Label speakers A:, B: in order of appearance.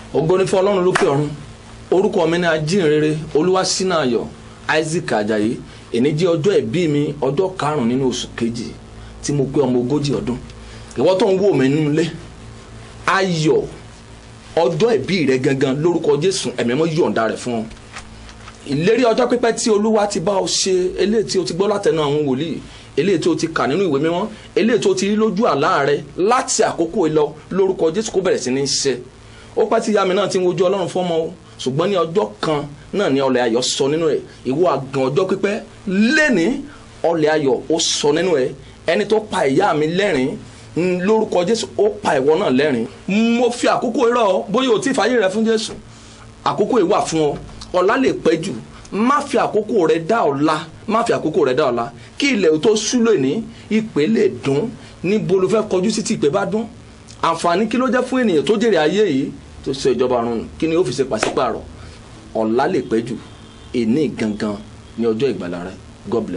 A: ògo ni fún ọlọ́run lókè ọ̀run orúkọ mi ní ajínrere olúwaṣínàyọ̀ isaac ajayi èní jẹ́ ọjọ́ ìbí mi ọjọ́ karùn-ún nínú oṣù kejì tí mo pé ọmọ ogójì ọdún ìwọ tó ń wò mí nínú ilé ayọ̀ ọjọ́ ìbí rẹ gangan lórúkọ jésù ẹ̀mí mọ́ yọ̀ǹda rẹ̀ fún ọ ìlérí ọjọ́ pípẹ́ tí olúwa ti bá ọ ṣe eléyìí tí o ti gbọ́ látẹnu àwọn wòlíì eléyìí tí o ti kà nínú ìwé mímọ́ eléyìí tí o ti rí lójú àlá rẹ láti àkókò ìlọ lórúkọ jésù kó bẹ̀rẹ̀ sí ní ṣe ó pẹ́ tí ìyá mi náà ti ń wojú ọlọ́run fọ́mọ o ṣùgbọ́n ní ọjọ́ kan náà ni ọlẹ̀ ayọ̀ sọ nínú ẹ̀ ìwọ àgàn ọjọ́ pípẹ́ lẹ́ni ọlẹ̀ ayọ̀ ó sọ nínú ẹ̀ ẹni tó pa ìyá mi lẹ́rìn lórúkọ jésù ó pa ìwọ náà lẹ́rìn mo fi àkókò irọ́ bóyá o ti fàyè rẹ fún jésù àkókò ìwà fún ọ ọ̀la lè pẹ́ jù má fi àkókò rẹ dá ọ̀la má fi àkókò rẹ dá ọ̀la kí ilẹ̀ tó sú lónìí ìpè lè dún níbo ló fẹ́ kọjú sí tí ìpè bá dún àǹfààní kí ló jẹ́ fún ènìyàn tó jèrè ayé yìí tó ṣe ìjọba ọ̀run kí ni ó fi ṣe pàṣípààrọ̀ ọ̀la lè pẹ́ jù èní gangan ní ọjọ́ ìgbàlà rẹ God bless.